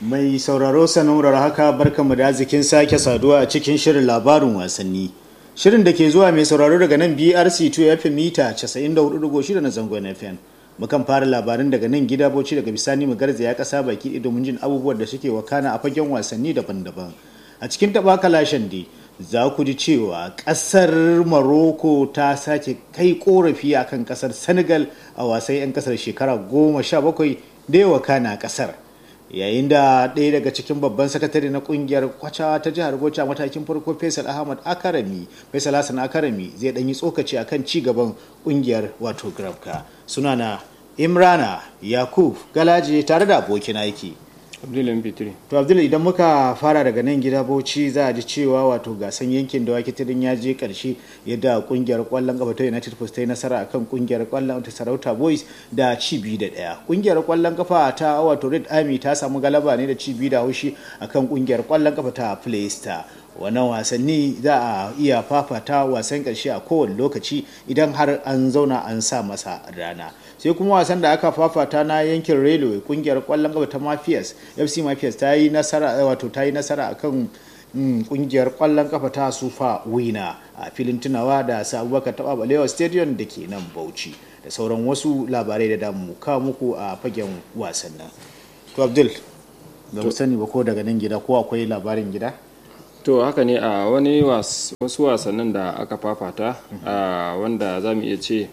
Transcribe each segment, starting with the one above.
Mai sauraro sanurar haka barkamu da arzikin sake saduwa a cikin shirin labarin wasanni. Shirin da ke zuwa mai sauraro daga nan BRC2 FM mita 94.6 na zangon FM. Mukan fara labarin daga nan gida bauchi daga bisani mu garzaya kasa baki domin jin abubuwan da suke wakana a fagen wasanni daban-daban. A cikin taɓa kalashen dai za ku ji cewa ƙasar Morocco ta sake kai korafi akan ƙasar Senegal a wasan 'yan ƙasar shekara goma sha bakwai da yawa kana ƙasar. yayin da ɗaya daga cikin babban sakatare na kungiyar kwacha ta jihar bauchi a matakin farko faisal ahmad akarami faisal hassan akarami zai ɗanyi tsokaci akan ci gaban kungiyar wato grafka suna na imrana yakub galaje tare da abokin aiki abdullahi fitri to abdullahi idan muka fara daga nan gida bauchi za a ji cewa wato gasan yankin da wake tirin ya je karshe yadda kungiyar kwallon kafa ta united post ta yi nasara akan kungiyar kwallon ta sarauta boys da ci biyu da daya kungiyar kwallon kafa ta wato red army ta samu galaba ne da ci biyu da haushi akan kungiyar kwallon kafa ta play star wannan wasanni za a iya fafata wasan karshe a kowane lokaci idan har an zauna an sa masa rana sai kuma wasan da aka fafata na yankin railway kungiyar kwallon gaba ta mafias fc mafias ta yi nasara wato ta yi nasara akan kungiyar kwallon kafa ta sufa wina a filin tunawa da sa abubakar taba balewa stadium da ke nan bauchi da sauran wasu labarai da damu kawo muku a fagen wasannin to abdul ba mu sani ba ko daga nan gida ko akwai labarin gida to haka ne a wani wasu wasannin da aka fafata wanda za mu iya ce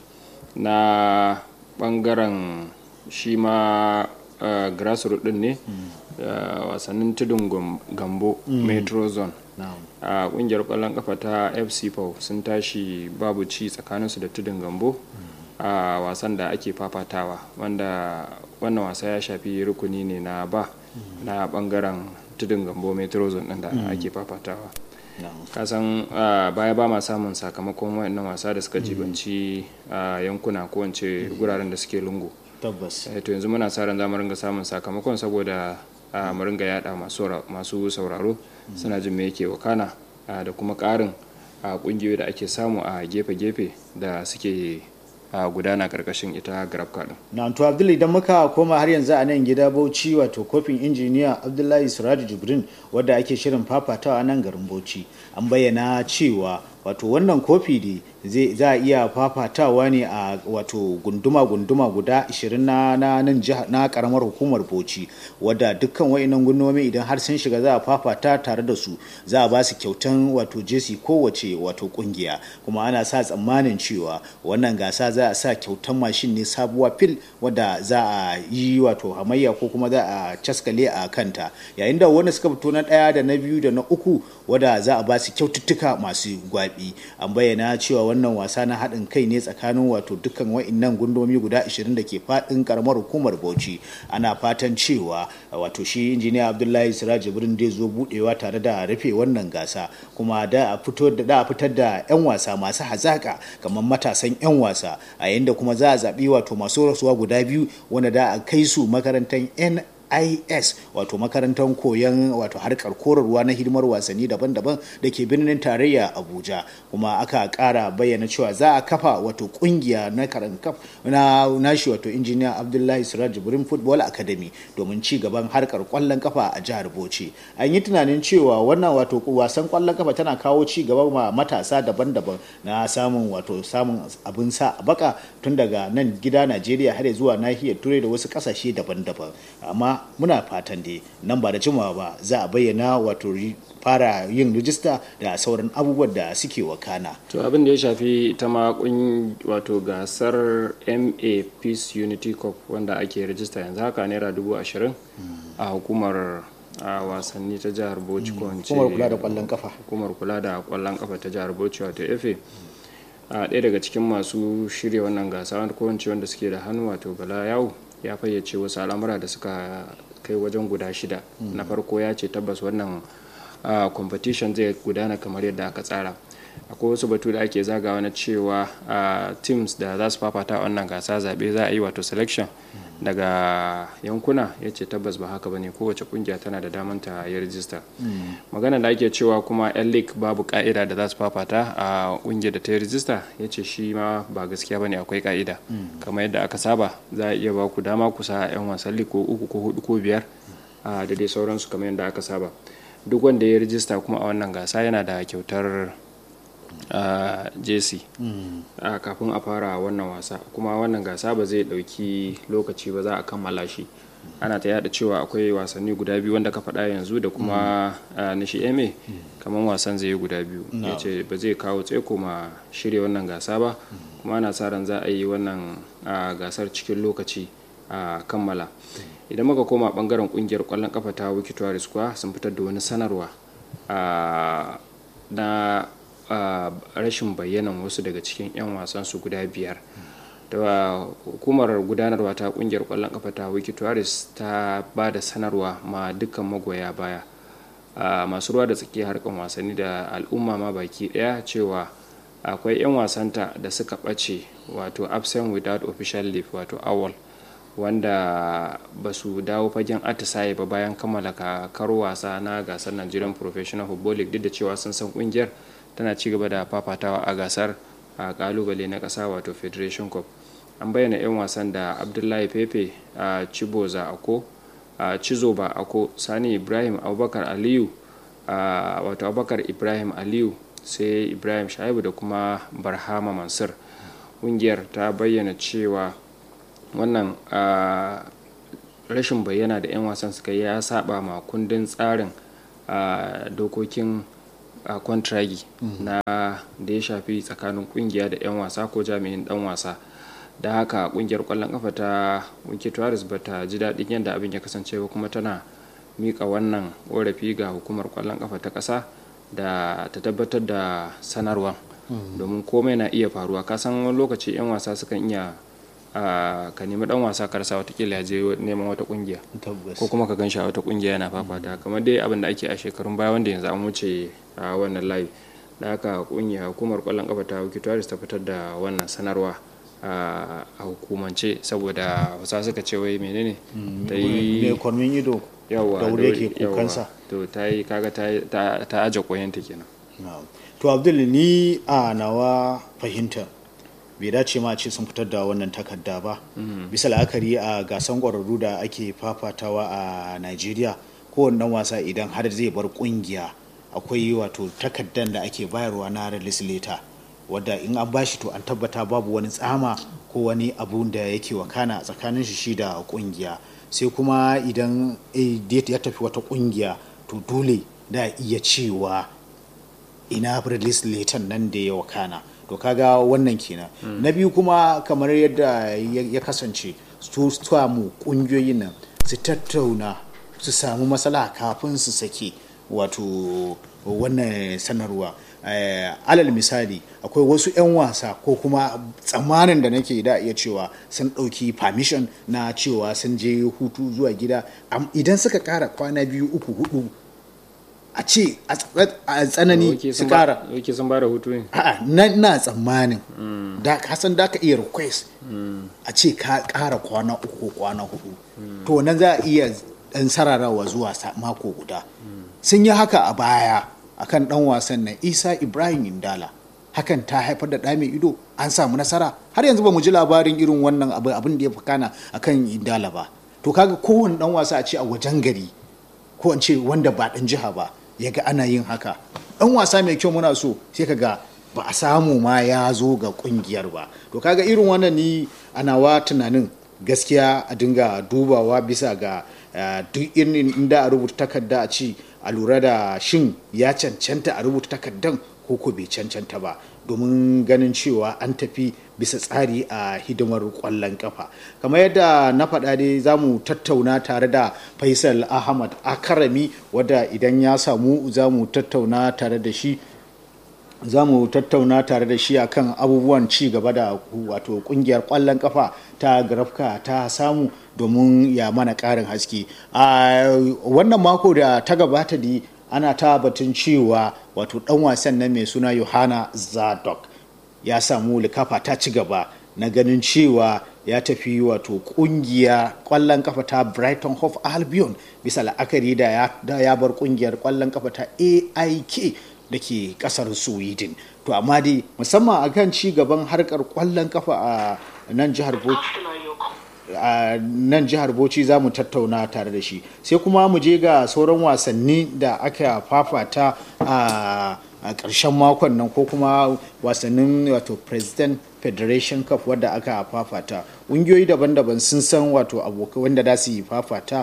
na bangaren shi ma grassroot din ne wasannin tudun gambo metro zone a kungiyar kwallon kafa ta fc pau sun tashi babu ci tsakaninsu da tudun gambo a wasan da ake fafatawa wanda wannan wasa ya shafi rukuni ne na ba na bangaren tudun gambo metro zone din da ake fafatawa kasan baya ba ma samun sakamakon wayannan wasa da suka jibanci yankuna ko wance guraren da suke lungu tabbas to yanzu muna sa ran za mu ringa samun sakamakon saboda mu ringa yada masu sauraro suna jin me yake wakana da kuma karin kungiyoyi da ake samu a gefe-gefe da suke a gudana karkashin ita grafka din. na to abdullahi idan muka koma har yanzu a nan gida bauchi wato kofin injiniya abdullahi siraju jibrin wadda ake shirin fafatawa a nan garin bauchi an bayyana cewa wato wannan kofi ne za a iya fafatawa ne a wato gunduma-gunduma guda 20 na nan na karamar hukumar bauchi wadda dukkan wa'inan gundumomi idan har sun shiga za a fafata tare da su za a ba su kyautan wato jesi kowace wato kungiya kuma ana sa tsammanin cewa wannan gasa za a sa kyautan mashin ne sabuwa fil wadda za a yi wato hamayya ko kuma za a caskale a kanta yayin da wanda suka fito na ɗaya da na biyu da na uku wadda za a ba su kyaututtuka masu gwabi an bayyana cewa wannan wasa na haɗin kai ne tsakanin wato dukkan wa'innan gundomi guda 20 da ke faɗin karamar hukumar bauchi ana fatan cewa wato shi injiniya abdullahi siraj jibrin dai zo budewa tare da rufe wannan gasa kuma da a fito da a fitar da 'yan wasa masu hazaka kamar matasan 'yan wasa a yayin da kuma za a zaɓi wato masu rasuwa guda biyu wanda da a kai su makarantar n is wato makarantar koyon wato harkar korarwa na hidimar wasanni daban-daban da ke birnin tarayya abuja kuma aka kara bayyana cewa za a kafa wato kungiya na karan kaf na nashi wato injiniya abdullahi siraj jibrin football academy domin ci gaban harkar kwallon kafa a jihar bauchi an yi tunanin cewa wannan wato wasan kwallon kafa tana kawo ci gaba ma matasa daban-daban na samun wato samun abin sa a baka tun daga nan gida najeriya har zuwa nahiyar turai da wasu kasashe daban-daban amma muna fatan dai nan ba da jimawa ba za a bayyana wato fara yin rijista da sauran abubuwan da suke wakana. to abin da ya shafi ta ma wato gasar ma peace unity cup wanda ake rijista yanzu haka naira dubu ashirin a hukumar a wasanni ta jihar bauchi ko hukumar kula da kwallon kafa hukumar kula da kwallon kafa ta jihar bauchi wato efe a ɗaya daga cikin masu shirya wannan gasa ko wanda suke da hannu wato bala yawo ya fayyace wasu al'amura da suka kai wajen guda shida na farko ya ce tabbas wannan competition zai gudana kamar yadda aka tsara akwai wasu batu da ake zagawa na cewa teams da za su fafata wannan gasa zaɓe za a yi wato selection daga yankuna ya ce tabbas ba haka ba ne kowace kungiya tana da damar ta yi rijista magana da ake cewa kuma yan league babu ka'ida da za su fafata a kungiyar da ta yi rijista ya ce shi ma ba gaskiya ba ne akwai ka'ida kamar yadda aka saba za a iya ba ku dama ku sa yan wasan league ko uku ko hudu ko biyar da dai sauransu kamar yadda aka saba duk wanda ya rijista kuma a wannan gasa yana da kyautar jc kafin a fara wannan wasa kuma wannan gasa ba zai dauki lokaci ba za a kammala shi ana ta yada cewa akwai wasanni guda biyu wanda ka faɗa yanzu da kuma nishi eme kamar wasan zai yi guda biyu ya ce ba zai kawo tseko ma shirya wannan gasa ba kuma ana sa ran za a yi wannan gasar cikin lokaci a kammala idan muka koma bangaren kungiyar kwallon kafa ta wikitoris kuwa sun fitar da wani sanarwa na rashin bayyanan wasu daga cikin 'yan wasan su guda biyar da hukumar gudanarwa ta kungiyar kwallon kafa ta wikitoris ta ba da sanarwa ma dukkan magoya baya masu ruwa da tsaki harkan wasanni da al'umma ma baki daya cewa akwai 'yan wasanta da suka ɓace wato absent without official leave wato awal wanda ba su dawo fagen atisaye ba bayan kammala kakar wasa na gasar nigerian professional football league duk da cewa sun san kungiyar tana ci gaba da fafatawa a gasar a kalubale na kasa wato federation cup an bayyana 'yan wasan da abdullahi pepe a chiboza ako a chizoba ako sani ibrahim abubakar aliyu wato abubakar ibrahim aliyu sai ibrahim shaibu da kuma barhama mansur ƙungiyar ta bayyana cewa wannan rashin bayyana da 'yan wasan suka yi ya saba ma kundin tsarin dokokin kwantragi na da ya shafi tsakanin kungiya da 'yan wasa ko jami'in dan wasa da haka kungiyar kwallon kafa ta wiki tuwaris ba ta ji daɗin yadda abin ya kasance ba kuma tana mika wannan ƙorafi ga hukumar kwallon kafa ta ƙasa da ta tabbatar da sanarwa domin komai na iya faruwa kasan wani lokaci 'yan wasa sukan iya ka nemi dan wasa karsa watakila ya je neman wata kungiya ko kuma ka gan shi a wata kungiya yana fafata kamar dai abin da ake a shekarun baya wanda yanzu an wuce a wannan layi da haka kungiya hukumar kwallon kafa ta wikitoris ta fitar da wannan sanarwa a hukumance saboda wasa suka ce wai menene ta yi mai kwarmin ido yawa da wuri yake kukansa to ta yi kaga ta aje koyanta kenan to abdul ni a nawa fahimtar bai dace ma ce sun fitar da wannan takarda ba bisa la'akari a gasan ƙwararru da ake fafatawa a nigeria kowane dan wasa idan har zai bar kungiya akwai wato takardar da ake bayarwa na release letter wadda in an bashi to an tabbata babu wani tsama ko wani abu da yake wakana a tsakanin shi shi da kungiya sai kuma idan ya tafi wata kungiya to dole da iya cewa ina release letter nan da ya wakana to kaga wannan kenan mm. na biyu kuma kamar yadda ya kasance su samu kungiyoyin nan su tattauna su samu matsala kafin su sake wato wannan sanarwa alal misali akwai wasu 'yan wasa ko kuma tsammanin da nake da iya cewa sun ɗauki permission na cewa sun je hutu zuwa gida idan suka kara kwana biyu uku hudu a ce a tsanani su kara yake sun bada hutu ne a'a na tsammanin da ka san da ka iya request a ce ka kara kwana uku ko kwana hudu to nan za a iya dan sararawa zuwa mako guda sun yi haka a baya akan dan wasan nan isa ibrahim indala hakan ta haifar da mai ido an samu nasara har yanzu ba mu ji labarin irin wannan abin da ya fi kana akan indala ba to kaga kowane dan wasa a ce a wajen gari ko an ce wanda ba dan jiha ba ya ga ana yin haka ɗan wasa mai kyau muna so sai ka ga ba a samu ma ya zo ga kungiyar ba to kaga irin wannan ni ana wa tunanin gaskiya a dinga dubawa bisa ga duk irin inda a rubuta takarda a ci a lura da shin ya cancanta a rubuta takardan ko ko bai cancanta ba domin ganin cewa an tafi bisa tsari a hidimar kwallon kafa kamar yadda na faɗa dai za mu tattauna tare da faisal ahmad akarami wadda idan ya samu za mu tattauna tare da shi za mu tattauna tare da shi akan abubuwan ci gaba da wato kungiyar kwallon kafa ta grafka ta samu domin ya mana ƙarin haske a wannan mako da ta gabata da ana ta batun cewa wato dan wasan nan mai suna yohana zadok ya samu likafa ta ci gaba na ganin cewa ya tafi wato kungiya kwallon kafa ta brighton hove albion bisa la'akari da ya bar kungiyar kwallon kafa ta aik da ke kasar sweden to amma dai musamman akan ci gaban harkar kwallon kafa a nan jihar bauchi a nan jihar bauchi za mu tattauna tare da shi sai kuma mu je ga sauran wasanni da aka fafata a a ƙarshen makon nan ko kuma wasannin wato president federation cup wadda aka fafata ƙungiyoyi daban-daban sun san wato abokai wanda za su yi fafata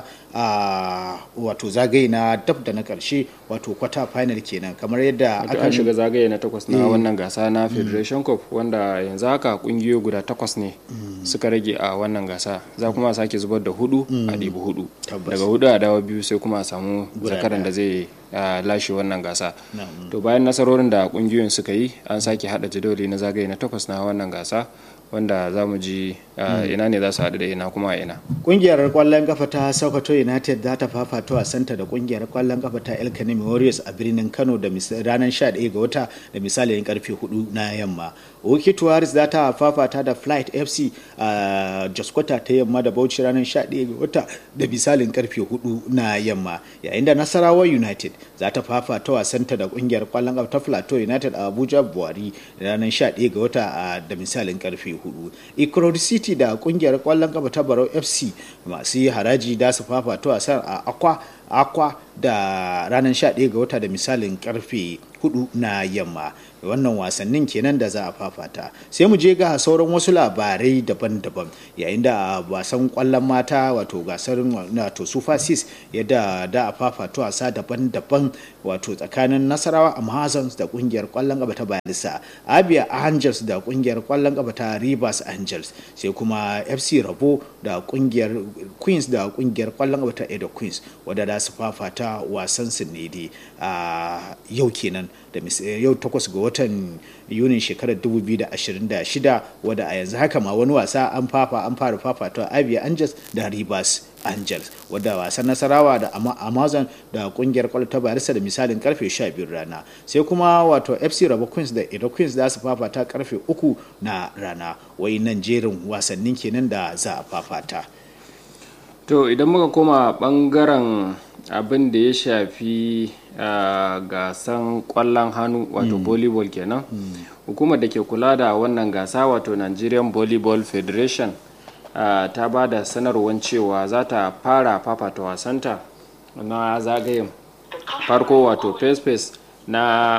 a wato zagaye na dab da na ƙarshe wato kwata final kenan kamar yadda aka shiga zagaye na takwas na wannan gasa na federation cup wanda yanzu haka ƙungiyoyi guda takwas ne suka rage a wannan gasa za kuma sake zubar da hudu a ɗibi hudu daga hudu a dawa biyu sai kuma a samu zakaran da zai lashe wannan gasa to bayan nasarorin da kungiyoyin suka yi an sake hada jadawali na zagaye na takwas na wannan gasa wanda za mu ji ina ne za su haɗu da ina kuma a ina. Kungiyar kwallon kafa ta Sokoto United za ta fafata wasanta da kungiyar kwallon kafa ta El Kanemi Warriors a birnin Kano da ranar 11 ga wata da misalin karfe 4 na yamma. Wiki Tuwaris za ta fafata da Flight FC a Jaskwata ta yamma da Bauchi ranar 11 ga wata da misalin karfe 4 na yamma. Yayin da Nasarawa United za ta fafata wasanta da kungiyar kwallon kafa ta Plateau United a Abuja Buhari ranar 11 ga wata da misalin karfe 4. Ikorodi City da kungiyar kwallon kafa ta Barau FC masu yi haraji da su fafata wasan a Akwa Akwa da ranar 11 ga wata da misalin karfe 4 na yamma. wannan wasannin kenan da za a fafata sai mu je ga sauran wasu labarai daban-daban yayin da wasan kwallon mata wato gasar wato super six yadda da a fafata wasa daban-daban wato tsakanin nasarawa amazons da kungiyar kwallon gaba ta bayelsa abia angels da kungiyar kwallon gaba ta rivers angels sai kuma fc rabo da kungiyar queens da kungiyar kwallon gaba ta edo queens wadda za su fafata wasan su ne a yau kenan da yau takwas ga watan yunin shekarar 2026 wadda a yanzu haka ma wani wasa an fafa an fara fafata abia angels da rivers angels wadda wasan nasarawa da amazon da kungiyar kwallo ta barista da misalin karfe 12 rana sai kuma wato fc rabo queens da edo queens za su fafata karfe 3 na rana wai nan jerin wasannin kenan da za a fafata to idan muka koma bangaren abin da ya shafi uh, gasan kwallon hannu wato mm. volleyball kenan mm. hukumar da ke kula da wannan gasa wato nigerian volleyball federation uh, ta ba da sanarwar cewa za ta fara fafata wasanta na zagayen farko wato face face na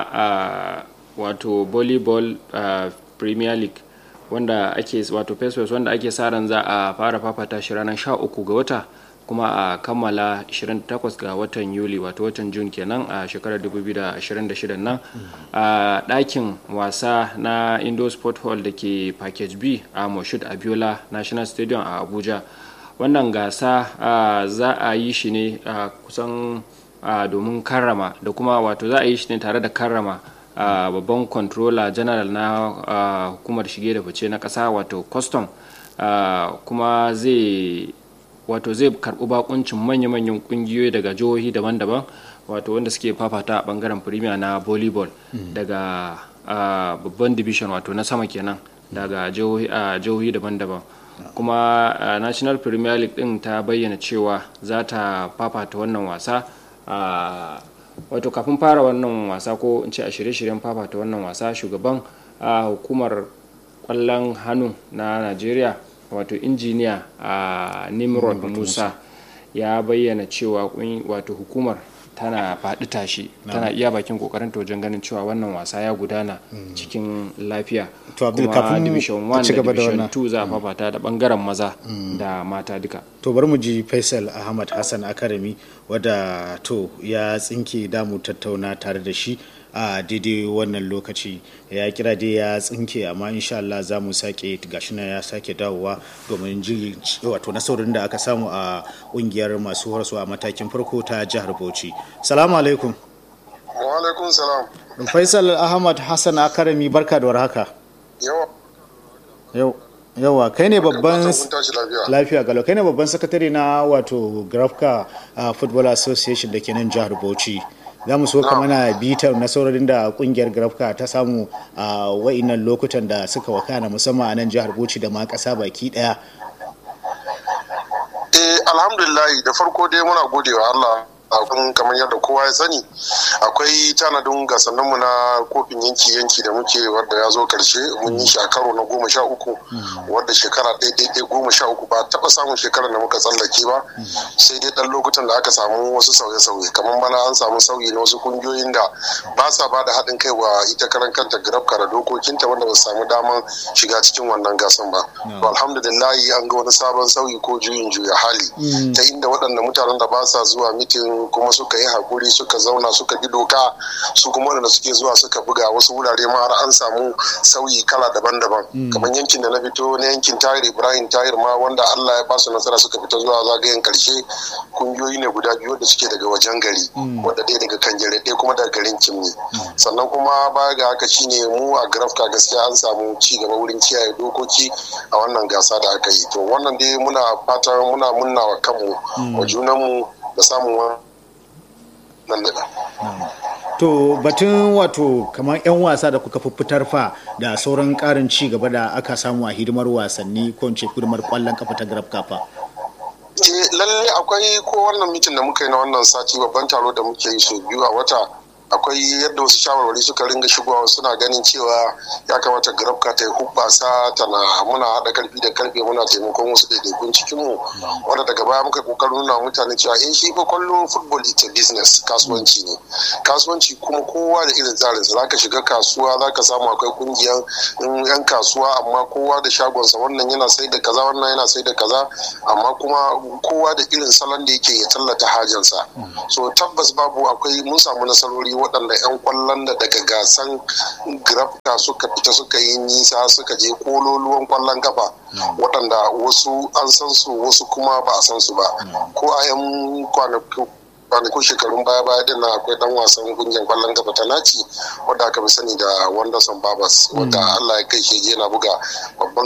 uh, wato volleyball premier league wanda ake wato face face wanda ake sa ran za a fara fafata shi ranar 13 ga wata kuma a kammala 28 ga watan yuli wato watan jun kenan a shekarar 2026 nan a ɗakin wasa na indo sport hall da ke package b a moshud abiola national stadium a abuja wannan gasa za a yi shi ne kusan domin karrama da kuma wato za a yi shi ne tare da karrama babban controller general na hukumar shige da fice na ƙasa wato custom kuma zai wato zai karɓi bakuncin manya-manyan ƙungiyoyi daga jihohi daban-daban wato wanda suke fafata a bangaren premier na volleyball daga babban division wato na sama kenan daga jihohi daban-daban kuma national premier league din ta bayyana cewa za ta fafata wannan wasa wato kafin fara wannan wasa ko in ce a shirye-shiryen fafata wannan wasa shugaban hukumar kwallon hannu na najeriya wato injiniya a nimrod musa ya bayyana cewa wato hukumar tana faɗi tashi tana iya bakin kokarin ta wajen ganin cewa wannan wasa ya gudana cikin lafiya kuma division 1 da division 2 za a fafata da bangaren maza da mata duka to bari mu ji faisal ahmad hassan akarami wadda to ya tsinke damu tattauna tare da shi a daidai wannan lokaci ya kira dai ya tsinke amma insha Allah za mu sake gashi na ya sake dawowa domin ji wato nasarorin da aka samu a kungiyar masu horaswa a matakin farko ta jihar Bauchi. Salamu alaikum. Wa alaikum salam. Faisal Ahmad Hassan Akarami barka da warhaka. Yawa. Yau. yawa kai ne babban lafiya galo kai ne babban sakatare na wato grafka football association da ke nan jihar bauchi za mu so ka mana bitar nasarorin da kungiyar grafka ta samu a wa'inan lokutan da suka wakana musamman a nan jihar bauchi da ma kasa baki daya eh alhamdulillah da farko dai muna godewa Allah abin kamar yadda kowa ya sani akwai tanadin gasanninmu na kofin yanki-yanki da muke wadda ya zo karshe mun yi shi a karo na goma sha uku wadda shekara ɗaya goma sha uku ba taɓa samun shekarar da muka tsallake ba sai dai ɗan lokutan da aka samu wasu sauye-sauye kamar bana an samu sauyi na wasu kungiyoyin da ba sa ba da haɗin kai wa ita karan kanta grafka da dokokinta wanda ba su samu daman shiga cikin wannan gasan ba to alhamdulillahi an ga wani sabon sauyi ko juyin juya hali ta inda waɗanda mutanen da ba sa zuwa mitin kuma suka yi hakuri suka zauna suka bi doka su kuma waɗanda suke zuwa suka buga wasu wurare ma har an samu sauyi kala daban-daban kamar yankin da na fito na yankin tayir ibrahim tayir ma wanda allah ya ba su nasara suka fita zuwa zagayen karshe kungiyoyi ne guda biyu da suke daga wajen gari wadda ɗaya daga kan jere ɗaya kuma daga garin kimni sannan kuma baya ga haka shine mu a grafka gaskiya an samu ci gaba wurin kiyaye dokoki a wannan gasa da aka yi to wannan dai muna fatan muna munna wa kanmu wa junanmu da samun wannan daga to batun wato kamar 'yan wasa da kuka fitar fa da sauran karin ci gaba da aka samu a hidimar wasanni ko ce hidimar kwallon kafa ta graf kafa lalle akwai ko wannan mitin da muka yi na wannan sati babban taro da muke yi sau biyu a wata akwai yadda wasu shawarwari suka ringa shigowa suna ganin cewa ya kamata grafka ta yi hubbasa tana muna haɗa karfi da karfe muna taimakon wasu ɗaiɗaikun cikinmu wanda daga baya muka kokarin nuna mutane cewa in shi fa kwallo football ita business kasuwanci ne kasuwanci kuma kowa da irin tsarinsa za ka shiga kasuwa za ka samu akwai kungiyan yan kasuwa amma kowa da shagonsa wannan yana sai da kaza wannan yana sai da kaza amma kuma kowa da irin salon da yake ya tallata hajansa so tabbas babu akwai mun samu nasarori waɗanda 'yan kwallon da daga gasan grafka suka fita suka yi nisa suka je kololuwan kwallon kafa waɗanda wasu an san su wasu kuma ba a san su ba ko a 'yan kwanakun shekarun baya baya din na akwai dan wasan kungiyar kwallon kafa ta naci wadda aka fi sani da wanderson babas wadda allah ya kai shi yana buga babban